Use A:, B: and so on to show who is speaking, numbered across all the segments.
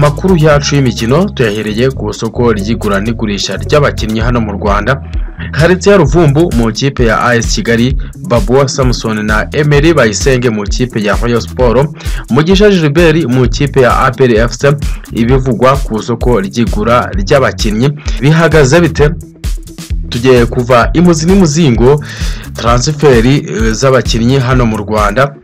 A: makuru yacu y'imikino tuyahereye ku isoko ry'igura n'igurisha ry'abakinnyi hano mu Rwanda haretse ya Ruvumbu mu ikipe ya AS Kigali Babuwa Samson na Emery Bayisenge mu ikipe ya Rayon Sports Mugisha Gilbert mu ikipe ya APR FC ibivugwa ku isoko ry'igura ry'abakinnyi bihagaze bite tugiye kuva imuzi n'imuzingo taransiferi eh, z'abakinnyi hano mu rwanda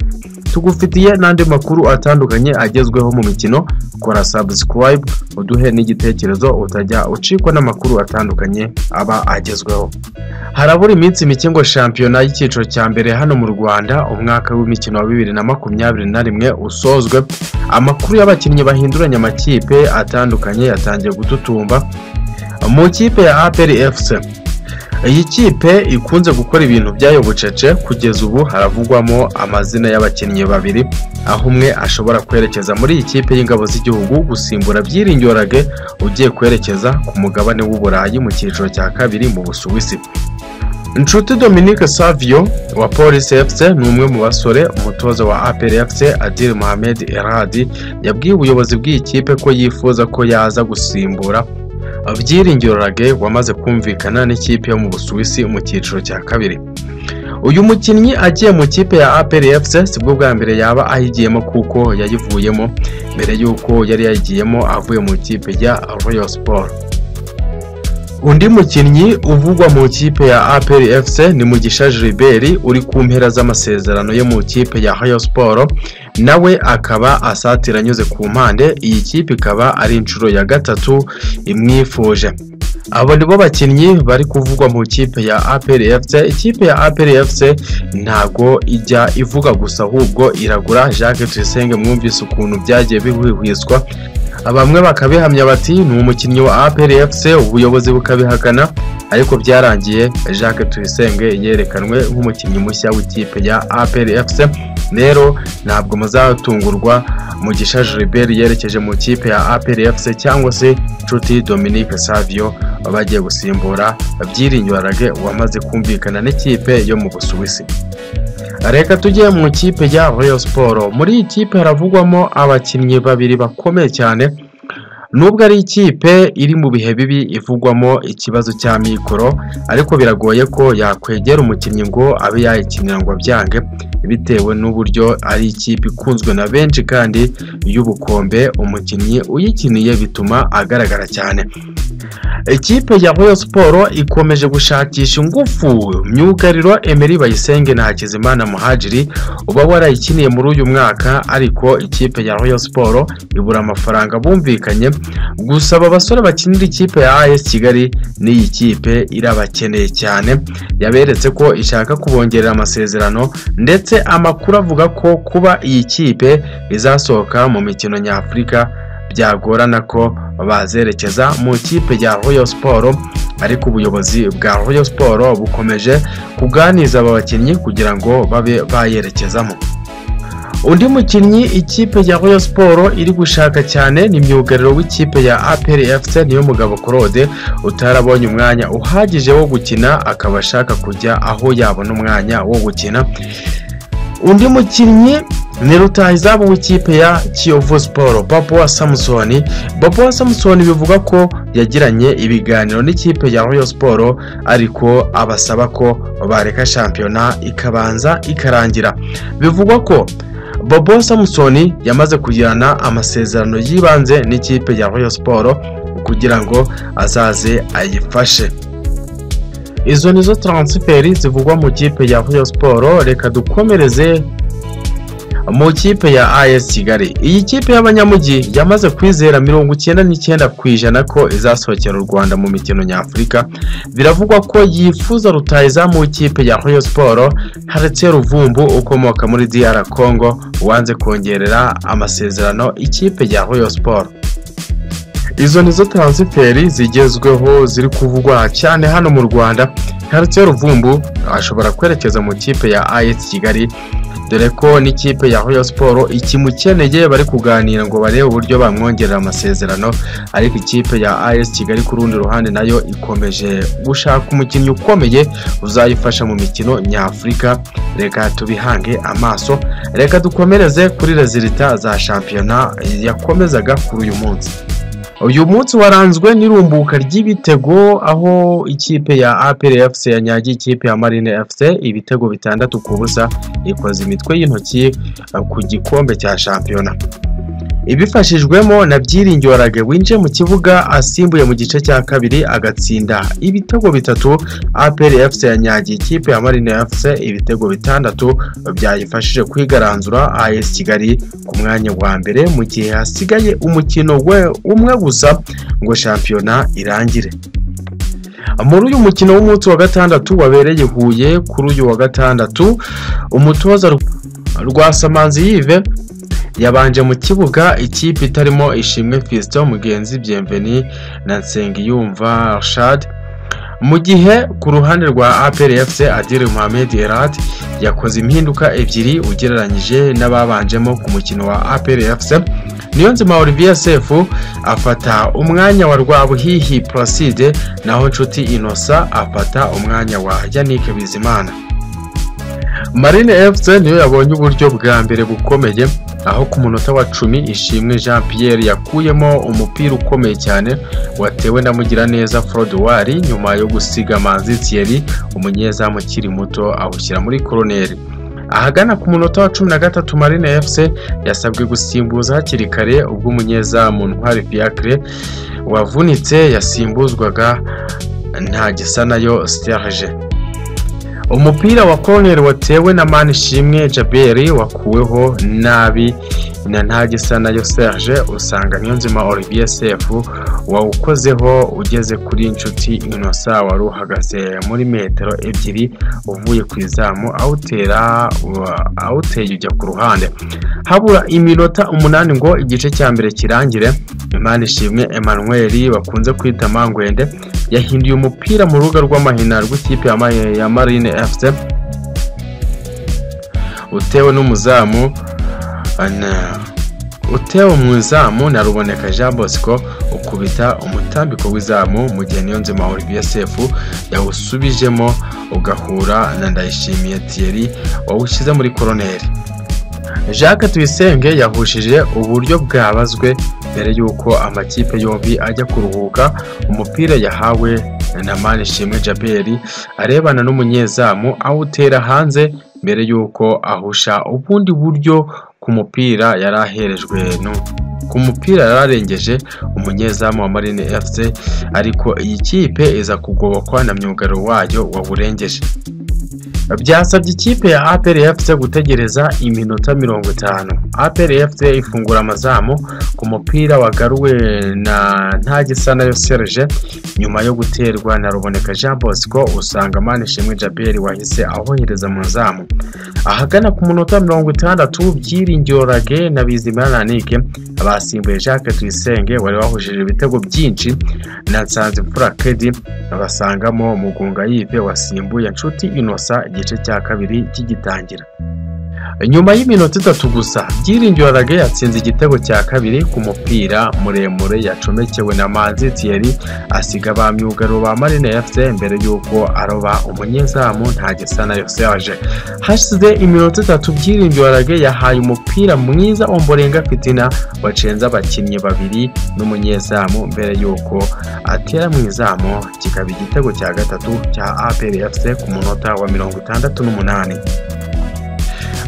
A: tugufitiye n'andi makuru atandukanye agezweho mu mikino kora sabusikarayibu uduhe n'igitekerezo utajya ucikwa n'amakuru atandukanye aba agezweho harabura iminsi mike ngo shampiyona y'icyiciro cya mbere hano mu rwanda umwaka w'imikino wa bibiri na makumyabiri na rimwe usozwe amakuru y'abakinnyi bahinduranya amakipe atandukanye yatangiye gututumba mu ikipe ya aperi efuse iyi kipe ikunze gukora ibintu byayo bucece kugeza ubu haravugwamo amazina y'abakinnyi babiri aho umwe ashobora kwerekeza muri iyi kipe y'ingabo z'igihugu gusimbura byiringyorage ugiye kwerekeza ku mugabane w'uburayi mu cyiciro cya kabiri mu busuwisi Nshuti Dominique Savio wa Police FC ni umwe mu basore umutoza wa APR FC Adil Mohamed Erhadi yabwiye ubuyobozi bw'iyi kipe ko yifuza ko yaza gusimbura Byiringiro Rage wamaze kumvikana n'ikipe yo mu Busuwisi mu cyiciro cya kabiri uyu mukinnyi agiye mu kipe ya APR FC sibwo bwa mbere yaba ayigiyemo kuko yayivuyemo mbere y'uko yari yayigiyemo avuye mu kipe ya Royal Sport undi mukinnyi uvugwa mu kipe ya APR FC ni Mugisha Gilbert uri ku mpera z'amasezerano yo mu kipe ya Royal Sport nawe akaba asatira anyuze ku mpande iyi kipe ikaba ari inshuro ya gatatu imwifuje abo nibo bakinnyi bari kuvugwa mu ikipe ya APR FC ikipe ya APR FC ntago ijya ivuga gusa ahubwo iragura Jacques Tuyisenge mwumvise ukuntu byagiye bihwihwiswa bamwe bakabihamya bati ni umukinnyi wa APR FC ubuyobozi bukabihakana ariko byarangiye Jacques Tuyisenge yerekanwe nk'umukinnyi mushya w'ikipe ya APR FC rero ntabwo muzatungurwa mugisha Gilbert yerekeje mu ikipe ya APR FC cyangwa se Nshuti Dominique Savio bagiye gusimbura Byiringyorage wamaze kumvikana n'ikipe yo mu Busuwisi reka tujye mu ikipe ya Rayon Sport muri iyi kipe haravugwamo abakinnyi babiri bakomeye cyane nubwo ari ikipe iri mu bihe bibi ivugwamo ikibazo cya mikoro ariko biragoye ko yakwegera umukinnyi ngo abe yayikinira ngo abyange bitewe n'uburyo ari ikipe ikunzwe na benshi kandi y'ubukombe umukinnyi uyikiniye bituma agaragara cyane ikipe ya Royal Sport ikomeje gushakisha ingufu myugariro Emery Bayisenge na Hakizimana Muhajiri uba warayikiniye muri uyu mwaka ariko ikipe ya Royal Sport ibura amafaranga bumvikanye gusa aba basore bakinira ikipe ya AS Kigali n'iyi kipe irabakeneye cyane yaberetse ko ishaka kubongerera amasezerano ndetse amakuru avuga ko kuba iyi kipe izasohoka mu mikino nyafurika byagorana ko bazerekeza mu ikipe ya Royal Sport ariko ubuyobozi bwa Royal Sport bukomeje kuganiza aba bakinnyi kugira ngo babe bayerekezamo undi mukinnyi ikipe ya Royal Sport iri gushaka cyane ni myugariro w'ikipe ya APR FC niyo mugabo Claude utarabonye umwanya uhagije wo gukina akaba ashaka kujya aho yabona umwanya wo gukina undi mukinnyi ni rutahizamu w'ikipe ya kiyovu siporo babuwa samusoni babuwa samusoni bivuga ko yagiranye ibiganiro n'ikipe ya royal siporo ariko abasaba ko bareka shampiyona ikabanza ikarangira bivugwa ko babuwa samusoni yamaze kugirana amasezerano y'ibanze n'ikipe ya royal siporo kugira ngo azaze ayifashe izo nizo taransiferi zivugwa mu kipe ya royal siporo reka dukomereze mu kipe ya AS Kigali iyi kipe y'abanyamujyi yamaze kwizera mirongo icyenda n'icyenda ku ijana ko izasohokera u Rwanda mu mikino nyafurika biravugwa ko yifuza rutahizamu w'ikipe ya Rayon Sports haretse Ruvumbu ukomoka muri DR Congo wanze kongerera amasezerano ikipe ya Rayon Sports izo nizo taransiferi zigezweho ziri kuvugwa cyane hano mu Rwanda haretse Ruvumbu ashobora kwerekeza mu kipe ya AS Kigali dore ko n'ikipe ya Rayon Sports ikimukeneye bari kuganira ngo barebe uburyo bamwongerera amasezerano ariko ikipe ya AS Kigali ku rundi ruhande nayo ikomeje gushaka umukinnyi ukomeye uzayifasha mu mikino nyafurika reka tubihange amaso reka dukomereze kuri rezilita za shampiyona yakomezaga kuri uyu munsi uyu munsi waranzwe n'irumbuka ry'ibitego aho ikipe ya apr fc yanyagiye ikipe ya marine fc ibitego bitandatu ku busa ikoze imitwe y'intoki ku gikombe cya shampiyona ibifashijwemo na byiringiro warage winjiye mu kibuga asimbuye mu gice cya kabiri agatsinda ibitego bitatu apr fc yanyagiye ikipe ya marine fc ibitego bitandatu byayifashije kwigaranzura as kigali ku mwanya wa mbere mu gihe hasigaye umukino we umwe gusa ngo shampiyona irangire muri uyu mukino w'umunsi wa gatandatu wabereye huye kuri uyu wa gatandatu umutoza rwa samanzi yive yabanje mu kibuga ikipe itarimo ishimwe fisito mugenzi byemveni na nsengiyumva shadi mu gihe ku ruhande rwa apr fc adire muhammed erad yakoze impinduka ebyiri ugereranyije n'ababanjemo ku mukino wa apr fc niyonzima olivier sefu afata umwanya wa rwabuhihi placide naho inshuti inosa afata umwanya wa yannick bizimana marine fc niyo yabonye uburyo bwa mbere bukomeye aho ku munota wa cumi ishimwe jean pierre yakuyemo umupira ukomeye cyane watewe na mugiraneza forodowari nyuma yo gusiga manzi thierry umunyezamu ukiri muto awushyira muri koroneri ahagana ku munota wa cumi na gatatu marine fc yasabwe gusimbuza hakiri kare ubwo umunyezamu ntwari fiacre wavunitse yasimbuzwaga nta gisa nayo sterge umupira wa koroneri watewe na manishimwe jaberi wakuweho nabi na ntagisa nayo serge usanga niyonzima olivier sefu wawukozeho ugeze kuri inshuti inosa wari uhagaze muri metero ebyiri uvuye ku izamu awutera awuteye ujya ku ruhande habura iminota umunani ngo igice cya mbere kirangire imana ishimwe emmanuel bakunze kwita mangwende yahinduye umupira mu rubuga rw'amahina rw'ikipe ya marine fc utewe n'umuzamu utewe mu izamu na ruboneka jean bosco ukubita umutambiko w'izamu mu gihe niyonzima olivier sefu yawusubijemo ugahura na ndayishimiye thierry wawushyize muri koroneri jacques tuyisenge yahushije uburyo bwabazwe mbere y'uko amakipe yombi ajya kuruhuka umupira yahawe na manishimwe jaberi arebana n'umunyezamu awutera hanze mbere y'uko ahusha ubundi buryo ku mupira yari aherejwe ku mupira yari arengeje umunyezamu wa marine fc ariko iyi kipe iza kugobokwa na myugariro wayo wawurengeje byasabye ikipe ya apr fc gutegereza iminota mirongo itanu apr fc ifungura amazamu ku mupira wagaruwe na ntagisa nayo serge nyuma yo guterwa na ruboneka jean bosco usanga manishimwe jaberi wahise ahohereza mu zamu ahagana ku munota mirongo itandatu byiringiro rage na bizimana nanike abasimbuye jacques tuyisenge wari wahujije ibitego byinshi na nsanzimfura kedi basangamo mugunga yive wasimbuye inshuti inosa igice cya kabiri kigitangira nyuma y'iminota itatu gusa byiringiro rage yatsinze igitego cya kabiri ku mupira muremure yacomekewe na manzi thierry asiga ba myugariro ba marine fc mbere y'uko aroba umunyezamu ntagisa nayo serge hashize iminota itatu byiringiro rage yahaye umupira mwiza omborenga fitina wacenze abakinnyi babiri n'umunyezamu mbere y'uko atera mu izamu kikaba igitego cya gatatu cya apr fc ku munota wa mirongo itandatu n'umunani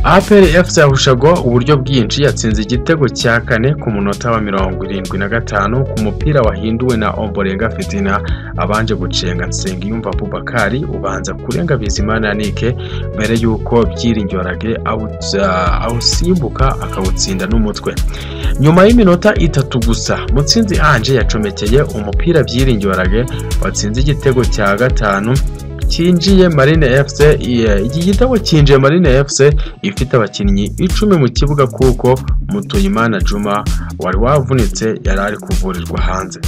A: apr fc yahushaga uburyo bwinshi yatsinze igitego cya kane ku munota wa mirongo irindwi na gatanu ku mupira wahinduwe na omborenga fitina abanje gucenga nsengiyumva bubakari ubanza kurenga bizimana yanike mbere y'uko byiringirage awusimbuka akawutsinda n'umutwe nyuma y'iminota itatu gusa mutsinzi anje yacomekeye umupira byiringirage watsinze igitego cya gatanu cyinjiye Marine FC yeah, iki gitego cyinjiye Marine FC ifite abakinnyi icumi mu kibuga kuko Mutuyimana Juma wari wavunitse yari ari kuvurirwa hanze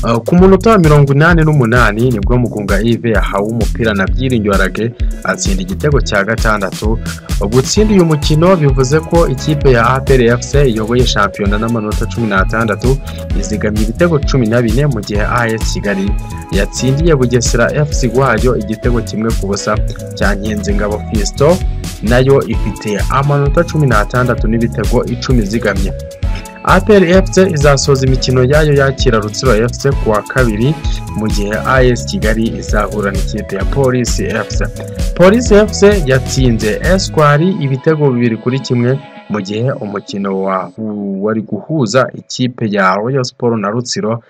A: Uh, ku munota wa mirongo inani n'umunani nibwo mugunga ive yahawe umupira na byiringiro arage atsinda igitego cya gatandatu gutsinda uyu mukino bivuze ko ikipe ya apr fc iyoboye shampiyona n'amanota cumi n'atandatu izigamye ibitego cumi na bine mu gihe as kigali yatsindiye bugesera fc wayo igitego kimwe ku busa cya ngabo fisto nayo ifite amanota cumi n'atandatu n'ibitego icumi izigamye apr fc izasoza imikino yayo yakira rutsiro fc ku wa kabiri mu gihe as kigali izahura n'ikipe ya polisi fc polisi fc yatsinze eswari ibitego bibiri kuri kimwe mu gihe umukino wa wari guhuza ikipe ya royal sport na rutsiro